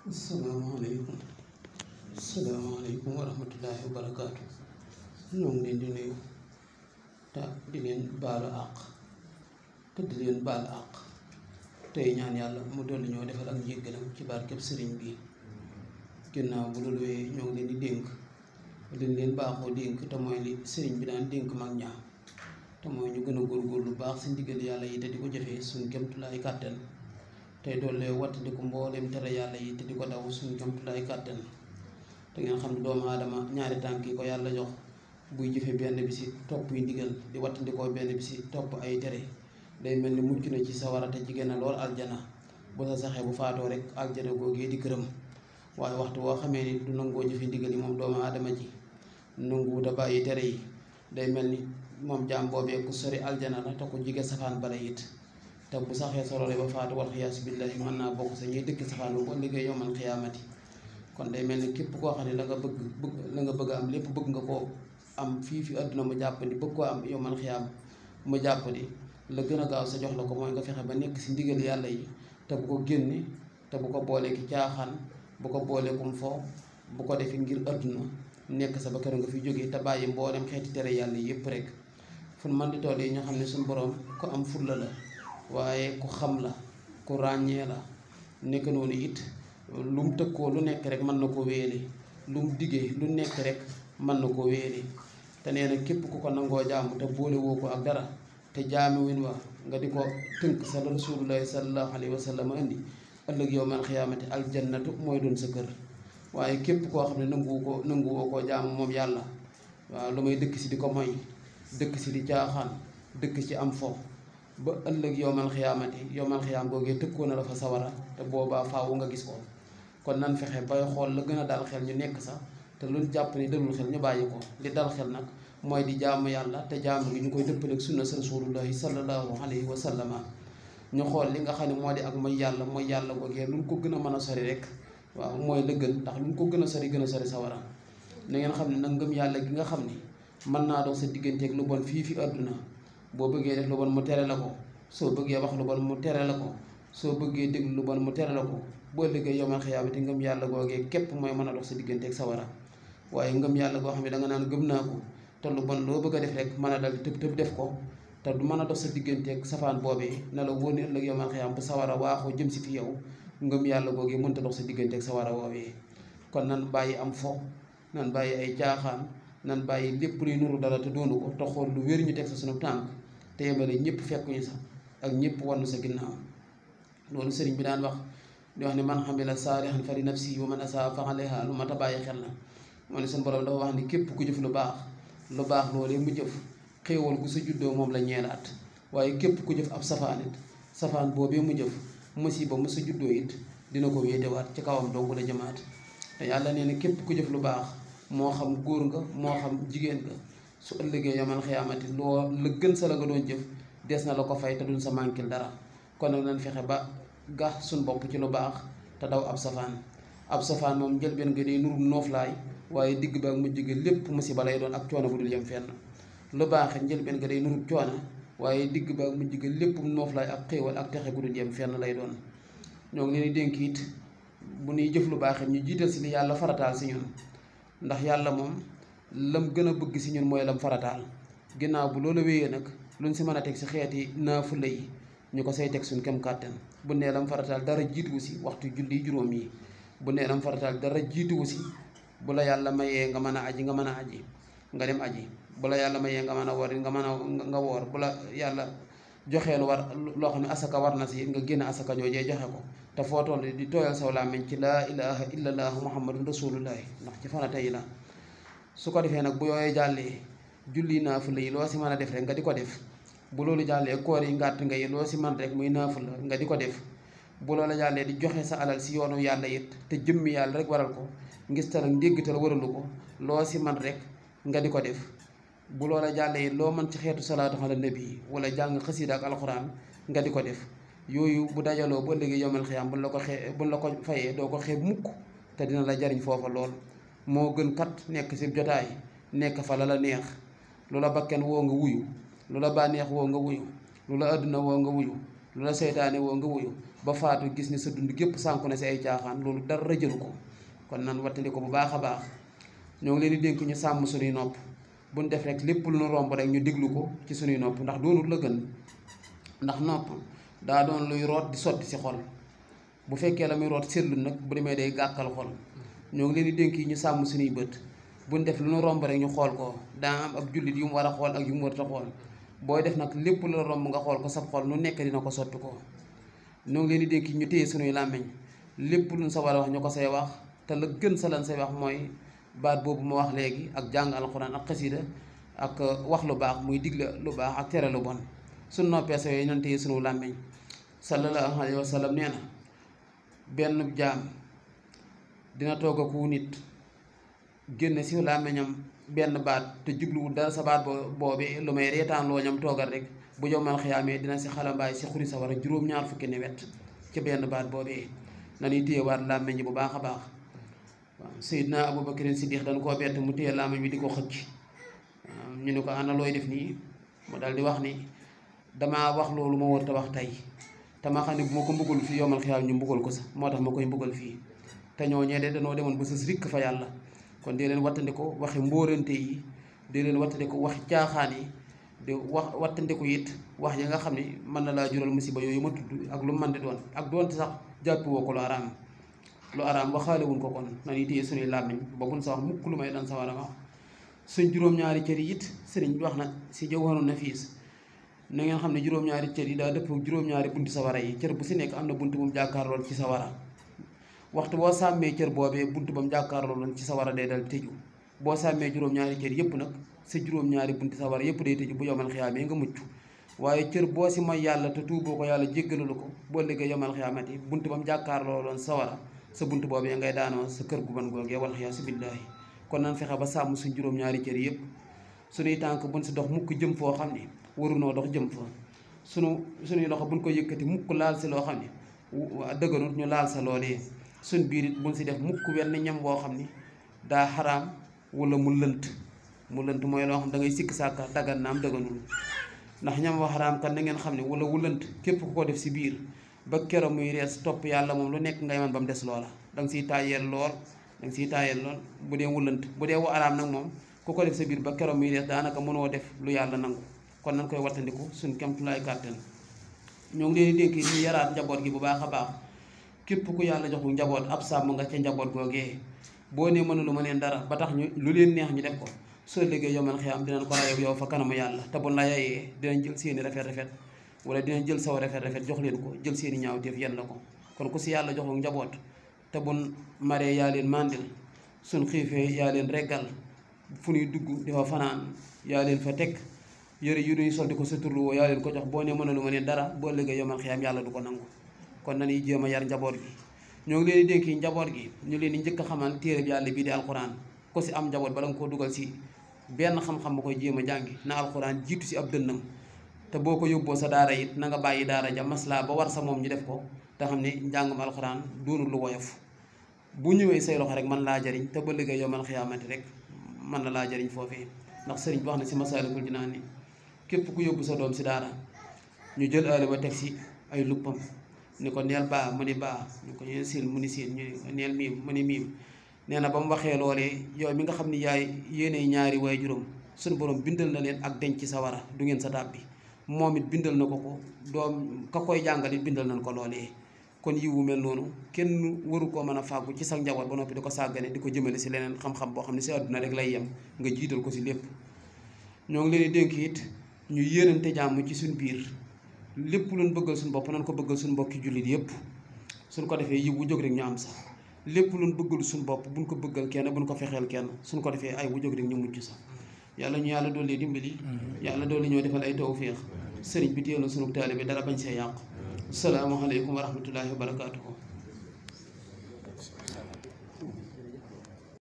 asalaamaaleykum asalaamaaleykum wa rahmatullahi wa barakaatu ñoo ngi leen di nuyu te di leen baalu àq te di leen baal àq tey ñaan yàlla mu dolli ñoo defal ak njéggalam ci barkeb sëriñ bi ginnaaw bu loolu wéyee ñoo ngi leen di dénk liñ leen baaxoo dénk te mooy li sëriñ bi daan dénk mag ñaa te mooy ñu gën a góorgóorlu lu baax si ndigal yàlla yi te di ko jëfee suñ kemtulaay kàttan tey doole wattandiku mbooleem tere yàlla yi te di ko daw suñ kemtulaay kàttan te ngeen xam ne doomu aadama ñaari tànk yi ko yàlla jox buy jëfe benn bi si topp yi ndigal di wattandikoo benn bi si topp ay tere day mel ni mucc na ci sawara te jigéen na lool aljana bu sa saxee bu faatoo rek aljana googee di këram waaye waxtu woo xamee ni du nangoo jëfe ndigal yi moom doomu aadama ji nanguwut a bàyyi tere yi day mel ni moom jaam boobee ku sori aljana la te ku jige safaan bala it te bu saxee sorole ba faatu wal xiyaasu billahi mën naa bokk sa ñuy dëkk safaan bu liggéey yomal xiyaamati kon day mel ni képp koo xam ne la nga bëgg bëgg la nga bëgg am lépp bëgg nga koo am fii fi àdduna mu jàpp ni bëgg koo am yomal xiyaam mu jàpp ni la gën a gaaw sa jox la ko mooy nga fexe ba nekk si ndigal yàlla yi te bu ko génne te bu ko boolee ki caaxaan bu ko boolee kum fo bu ko defee ngir àdduna nekk sa ba kër nga fi jógee te bàyyi mboolem xeeti tere yàlla yépp rek fu man di toll yi ñoo xam ne suñu borom ku am fulla la waaye ku xam la ku ràññee la nekk noonu it lu mu tëkkoo lu nekk rek mën na ko wéele lu mu diggee lu nekk rek mën na ko wéele te nee na képp ku ko nangoo jaamu te boole woo ko ak dara te jaami win wa nga di ko tënk sa rasulullahi sallallahu alayhi wa sallam indi ëllëg yow man xiyaamati aljannatu mooy doon sa kër waaye képp koo xam ne nanguwu ko nanguwoo koo jaamu moom yàlla waaw lu may dëkk si di ko moy dëkk si di caaxaan dëkk ci am fo ba ëllëg yowmal xiyaamati yowmal xiyaam googee tëkkoo na la fa sawara te boobaa faawu nga gis ko kon nan fexe bay xool la gën a dal xel ñu nekk sax te lu jàpp ni dalul xel ñu bàyyi ko li dal xel nag mooy di jaamu yàlla te jaamu gi ñu koy dëppaleeg sunna sa rasulullahi sallallahu alayhi wa sallama ñu xool li nga xam ne moo di ak mooy yàlla mooy yàlla googee lu ko gën a mën a sori rek waaw mooy la gën ndax lu ko gën a sori gën a sori sawara na ngeen xam ne nag ngëm yàlla gi nga xam ni mën naa dox sa digganteeg lu bon fii fi àdduna boo bëggee def lu bon mu tere la ko soo bëggee wax lu bon mu tere la ko soo bëggee déglu lu bon mu tere la ko boo liggéey yomal xiyaamati ngëm yàlla googee képp mooy mën a dox sa digganteeg sawara waaye ngëm yàlla goo xam ne da nga naan gëm naa ko te lu bon loo bëgg a def rek mën a dal tëb tëb def ko te du mën a dox sa digganteeg safaan boobee na la wóor ne ëllëg yomal xiyaam bu sawara waaxoo jëm si fi yow ngëm yàlla googee mënta dox sa digganteeg sawara woowee kon nan bàyyi am fo nan bàyyi ay caaxaan nan bàyyi lépp luy nuru dara te doonu ko te xool lu wér ñu teg sa sunu tànk te yemale ñëpp fekkuñu sax ak ñëpp wannu sa ginnaaw loolu sëriñ bi daan wax di wax ne man xamila saalihan fa li nafsi wa man asaa fa alayha lu mat a bàyyi xel la moo ne sunu borom dafa wax ni képp ku jëf lu baax lu baax loolee mu jëf xéewal gu sa juddoo moom la ñeelaat waaye képp ku jëf ab safaan it safaan boobee mu jëf musiba mu sa juddoo it dina ko wéetewaat ci kawam dong la jëmaat te yàlla nee na képp ku jëf lu baax moo xam góor nga moo xam jigéen nga su ëllëgee yomal xiyaamati loo la gën sa la nga doon jëf des na la ko fay te duñ sa mànkil dara kon nag nañ fexe ba gax suñ bopp ci lu baax te daw ab safaan ab safaan moom njëlbeen nga day nuru nooflaay waaye digg ba ak mujj ga lépp musiba lay doon ak coono bu dul yem fenn lu baax njëlbeen nga day nuru coono waaye digg ba ak mujj ga lépp nooflaay ak xéewal ak texe gu dul yem fenn lay doon ñoo ngi leen di dénk it bu ñuy jëf lu baax ñu jiital si li yàlla farataal si ñun ndax yàlla moom lam gën a bëgg si ñun mooy lam farataal ginnaaw bu loolu wéyee nag luñ si mën a teg si xeeti naafula yi ñu ko say teg suñ kem kàttan bu nee lam farataal dara jiituwu si waxtu julli juróom yi bu nee lam farataal dara jiituwu si bu la yàlla mayee nga mën a aji nga mën a aji nga dem aji bu la yàlla mayee nga mën a woor nga mën a nga woor bu la yàlla joxee lu war loo xam ne asaka war na si nga génn asaka joojee joxe ko te foo toll di tooyal saw làmmiñ ci laa ilaha illallah muhammadun rasulullahi ndax ci farata yi la su ko defee nag bu yooyee jàllee julli naafula yi loo si mën a def rek nga di ko def bu loolu jàllee koor yi ngàtt nga yi loo si man rek muy naafula nga di ko def bu loola jàllee di joxe sa alal si yoonu yàlla it te jëmmi yàlla rek waral ko ngis tal ak ndéggtal waralu ko loo si man rek nga di ko def bu loola jàllee it loo mën ci xeetu salaatu ala nabi wala jàng xasiida ak alxuraan nga di ko def yooyu bu dajaloo bu ëllëgee yomal xiyaam buñ la ko xee buñ la ko fayee doo ko xeeb mukk te dina la jariñ foofa lool moo gën kat nekk si jotaay nekk fa la la neex lu la bakken woo nga wuyu lu la bànneex woo nga wuyu lu la àdduna woo nga wuyu lu la seytaane woo nga wuyu ba faatu gis ni sa dund gépp sànku na si ay caaxaan loolu dara jëlu ko kon nan wattandi ko bu baax a baax ñoo ngi leen di dénk ñu sàmm suñuy nopp buñ def rek lépp lu nu romb rek ñu déglu ko ci suñuy nopp ndax doonul la gën ndax nopp daa doon luy root di sotti si xol bu fekkee la muy root seetlu nag bu demee day gàkkal xol ñoo ngi leen di dénk yi ñu sàmm suñuy bët buñ def lu nu romb rek ñu xool ko daa am ab jullit yu mu war a xool ak yu mu warut a xool booy def nag lépp lu la romb nga xool ko sab xol nu nekk dina ko sotti ko ñoo ngi leen di dénk ñu téye suñuy làmmiñ lépp luñ sa war a wax ñu ko say wax te la gën sa lan say wax mooy baat boobu ma wax léegi ak jàng alxuraan ak xasida ak wax lu baax muy digle lu baax ak tere lu bon suñ noppee sa yooyu nan téye suñu làmmiñ sallallahu alayhi wa sallam nee na benn jaam dina toog ak wu nit génne si làmmiñam benn baat te jubluwul dara sa baat boo boobee lu may reetaan loo ñam toogal rek bu jomal xiyaamee dina si xalambaay si xuri sa war a juróom-ñaar fukki ne wet ci benn baat boobee nañuy téyewaat làmmiñ ji bu baax a baax waaw Seydina Abubakar Siddiq dañ koo bett mu téye làmmiñ bi di ko xëcc waaw ñu ne ko ana looy def nii mu dal di wax ni damaa wax loolu ma war a wax tey te ma xam ne bu ma ko mbugal fii yomal xiyaam ñu mbugal ko sax moo tax ma koy mbugal fii te ñoo ñee de danoo demoon ba sës rikk fa yàlla kon dee leen wattandiku waxi mbóorante yi dee leen wattandiku waxi caaxaan yi di wax wattandiku it wax yi nga xam ne mën na laa jural musiba yooyu ma tudd ak lu mën di doon ak doonte sax jàppi woo ko lu araam lu araam waxaale wuñ ko kon nañuy téye suñuy làmmiñ ba buñ sa wax mukk lu may dan sa war a wax suñ juróom-ñaari cër yi it sëriñ bi wax na si Jawharun Nafiis na ngeen xam ne juróom-ñaari cër yi daa dëpp juróom-ñaari bunti sawara yi cër bu si nekk am na bunt bu mu jàkkaarlool ci sawara waxtu boo sàmmee cër boobee bunt ba mu jàkkaarlooloon ci sawara day dal tëju boo sàmmee juróom-ñaari cër yëpp nag sa juróom-ñaari bunti sawara yëpp day tëju bu yomal xiyaamee nga mucc waaye cër boo si mooy yàlla te tuuboo ko yàlla jéggalalu ko boo liggéey yomal xiyaamati bunt ba mu jàkkaarlooloon sawara sa bunt boobee ngay daanoo sa kër gu ban googee wal xiyaasu billaahi kon nan fexe ba sàmm suñ juróom-ñaari cër yëpp suñuy tànk buñ si dox mukk jëm foo xam ne warunoo dox jëm fa sunu suñuy loxo buñ ko yëkkati mukk laal si loo xam ne dëgganut ñu laal sa loolee suñ biir it buñ si def mukk wenn ñam boo xam ni daa xaraam wala mu lënt mu lënt mooy loo xam da ngay sikk sàkka daggan naam dëgganul ndax ñam wa xaraam kan na ngeen xam ne wala wu lënt képp ku ko def si biir ba kero muy rees topp yàlla moom lu nekk ngay man ba mu des loola danga siy taayeel lool danga siy taayeel lool bu dee wu lënt bu dee wu araam nag moom ku ko def sa biir ba kero muy rees daanaka mënoo def lu yàlla nangu kon nañ koy wattandiku suñ kemtulaay kàttan ñoo ngi leen di dénk ñu yaraat njaboot gi bu baax a baax képp ku yàlla joxu njaboot ab sàmm nga ca njaboot googee boo nee mënulu ma leen dara ba tax ñu lu leen neex ñu def ko soo liggéey yomal xiyaam dinañ ko rayob yow fa kanamu yàlla te bu la yayee dinañ jël seeni rafet rafet wala dinañ jël saw rafet rafet jox leen ko jël seeni ñaaw def yenn la ko kon ku si yàlla joxu njaboot te bun maree yaa leen mandil suñ xiifee yaa leen reggal fu ñuy dugg di fa fanaan yaa leen fa teg yëre yu ñuy sol di ko suturlu woo yaa leen ko jox boo nee mënalu ma leen dara boo liggéey yomal xiyaam yàlla du ko nangu kon nañuy jéem a yar njaboot gi ñoo ngi leen di dénk njaboot gi ñu leen di njëkk a xamal téere bi yàlla bii di alquran ko si am njaboot bala nga koo dugal si benn xam-xam ba koy jéem a jàngi na alquran jiitu si ab dënnam te boo ko yóbboo sa daara it na nga bàyyi daara ja maslaa ba war sa moom ñu def ko te xam ne njàngum alquran doonul lu woyof bu ñëwee say loxo rek man laa jariñ te ba liggéey yomal xiyaamati rek man na laa jariñ foofee ndax sëriñ bi wax na si masaalikul jinaan ni képp ku yóbbu sa doom si daara ñu jël aale ba teg si ay luppam ni ko neel baa mu ni baa ñu ko neel siin mu ni siin ñu neel miim mu ni miim nee na ba mu waxee loolee yow mi nga xam ni yaay yéenay ñaari waay juróom suñu borom bindal na leen ak denc ci sawara du ngeen sa tàbbi moom it bindal na ko ko doom ka koy jàngal it bindal nañ ko loolee kon yiwu mel noonu kenn waru koo mën a fàggu ci sa njaboot ba noppi di ko sàggane di ko jëmale si leneen xam-xam boo xam ne si àdduna rek lay yem nga jiital ko si lépp ñoo ngi leen di dénk it ñu yéenante jàmm ci suñ biir lépp luñ bëggal suñ bopp nañ ko bëggal suñ mbokki jullit yépp suñ ko defee yiw bu jóg rek ñu am sax lépp luñ bëggal suñ bopp buñ ko bëggal kenn buñ ko fexeel kenn suñ ko defee ay bu jóg rek ñu mucc sax yàlla ñu yàlla doole dimbali yàlla doole ñoo defal ay tawféex sëriñ bi téel na sunu taalibe dara bañ see yàqu salaamaaleykum wa rahmatullahi wa barakaatuhu